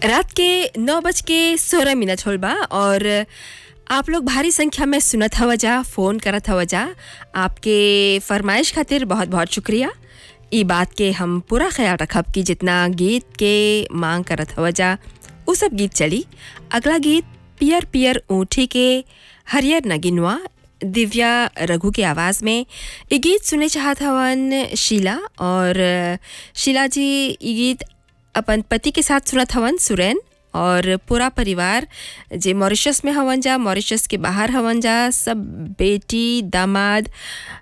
रात के नौ बज के सोलह मिनट होल बा और आप लोग भारी संख्या में सुनत हवा जा फ़ोन करत हवा जा आपके फरमाइश खातिर बहुत बहुत शुक्रिया ई बात के हम पूरा ख्याल रखब कि जितना गीत के मांग करत हवा जा उ सब गीत चली अगला गीत पियर पियर ऊँटी के हरियर नगिनवा दिव्या रघु के आवाज़ में ये गीत सुने चाहत हवन शीला और शीला जी ये गीत अपन पति के साथ सुनत हवन सुरैन और पूरा परिवार जे मॉरिशस में हवन जा मॉरिशस के बाहर हवन जा सब बेटी दामाद